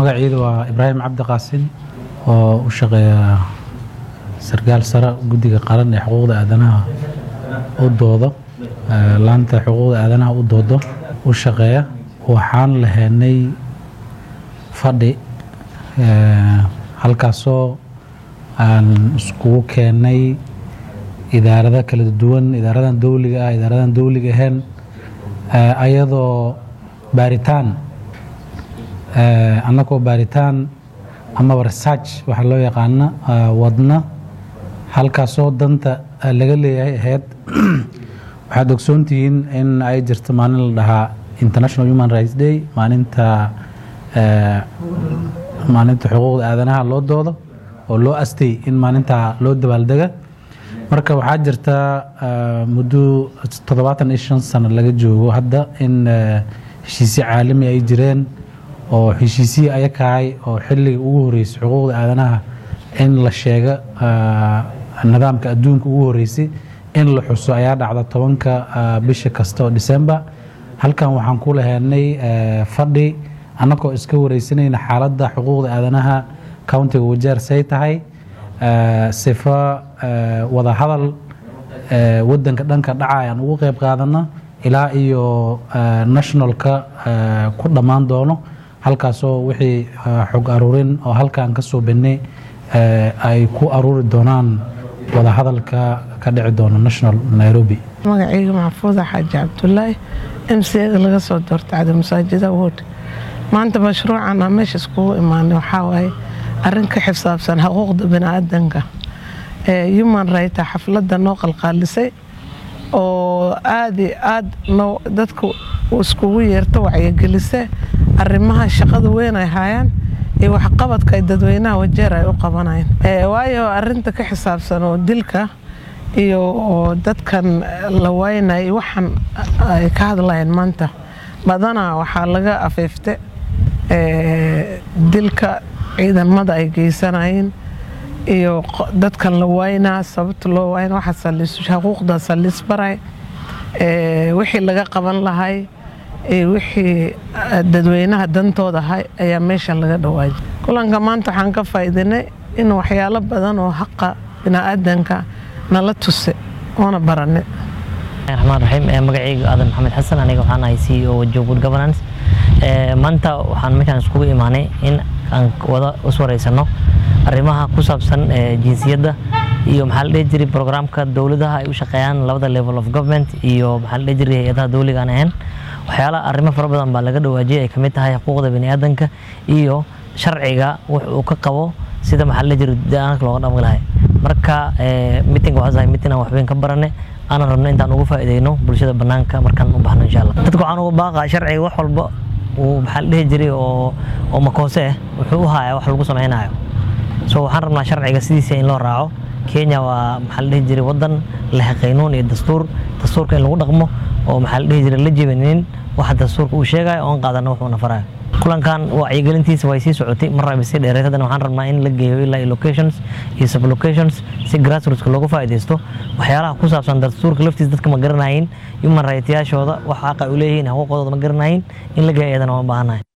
magaciidu waa ibraahim cabdi qaasin oo u shaqeeya sarkaal sare guddiga qaran ee xuquuqda aadanaha u doodo laanta xuquuqda aadanaha u doodo u shaqeeya waxaan lahaynay fadhi halkaasoo aan iskugu keennay idaarada kala duwan idaaradan dowliga ah idaaradan dowliga ahayn ayadoo baaritaan annagoo baaritaan amaba research waxaa loo yaqaana wadna halkaasoo danta laga leeyahay ahayd waxaad ogsoontihiin in ay jirto maalin la dhahaa international human rights day maalinta maalinta xuquuqda aadanaha loo doodo oo loo astay in maalintaa loo dabaaldega marka waxaa jirta muddo toddobaatan iyo shan sano laga joogo hadda in heshiisyo caalami ay jireen oo heshiisihii ayakahay oo xilliga ugu horeysay xuquuqda aadanaha in la sheega nidaamka adduunka ugu horeysay in la xuso ayaa dhacda tobanka bisha kasta oo december halkan waxaan ku lahaynay fadhi annagoo iska wareysanayna xaaladda xuquuqda aadanaha countiga wajeer say tahay sifa wada hadal wadanka dhanka dhaca ayaan ugu qeyb qaadana ilaa iyo nationalka ku dhammaan doono halkaasoo wixii xog aruurin oo halkaan ka soo bennay ay ku aruuri doonaan wada hadalka ka dhici doono national nairobi magacayga maxfuuda xaaji cabdulaahi m c da laga soo doortay cadi masaajida wood maanta mashruucan aan meesha iskugu imaanay waxaa waaye arrin ka xisaabsan xuquuqda biniaadanka ee human right xafladda noo qalqaalisay oo aada iyo aad noo dadka iskugu yeerta wacyigelise arrimaha shaqada weyn ay haayaan iyo waxqabadka ay dadweynaha wajeer ay u qabanayaan waayo arrinta ka xisaabsan oo dilka iyo dadkan la waynay waxaan ay ka hadlayaan maanta badanaa waxaa laga afeefte dilka ciidamada ay geysanayeen iyo dadkan la waynaa sababta loo wayna waxa xuquuqda salisbaray wixii laga qaban lahay wixii dadweynaha dantooda ahay ayaa meeshan laga dhawaajay kulanka maanta waxaan ka faa'iidinay in waxyaalo badan oo haqa biniaadanka nala tuse oona barane raxmaan raxiim magacayga aadan maxamed xasan aniga waxaan ahay c o wajo good governance maanta waxaan meeshaan iskugu imaanay in aan wada iswareysano arrimaha ku saabsan jinsiyadda iyo maxaa la dhihi jiray programka dowladaha ay u shaqeeyaan labada level of government iyo maxaa la dhihi jiray hay-adaha dowliga aan ahayn waxyaalaha arrimo fara badan baa laga dhawaajiyay ay kamid tahay xuquuqda biniaadanka iyo sharciga wux uu ka qabo sida maxaa la dhihi jiray daanka looga dhammi lahay marka meeting waxaa tahay meeting aan waxweyn ka barane aanan rabno intaan ugu faa'iideyno bulshada banaanka markaan u baxno insha allah dadka waxaan uga baaqaa sharciga wax walba uu maxaa la dhihi jiray oo oo makoose ah wuxuu u hayaa wax lagu samaynayo so waxaan rabnaa sharciga sidiisa in loo raaco kenya waa maxaa la dhihi jiray wadan leh qaynuun iyo dastuur dastuurka in lagu dhaqmo oo maxaa la dhihi jiray la jebinin waxa dastuurka uu sheegayo oon qaadano wuxuuna farayo kulankan wacyigelintiisa way sii socotay marra bay sii dheereed haddana waxaan rabnaa in la geeyo ilaa locations iyo sublocations si grassrootska loogu faa'iidaysto waxyaalaha ku saabsan dastuurka laftiisa dadka ma garanayin human rightyaashooda wax xaqa u leeyihiin xuquuqdooda ma garanayin in la geeyo iyadana waan baahanahay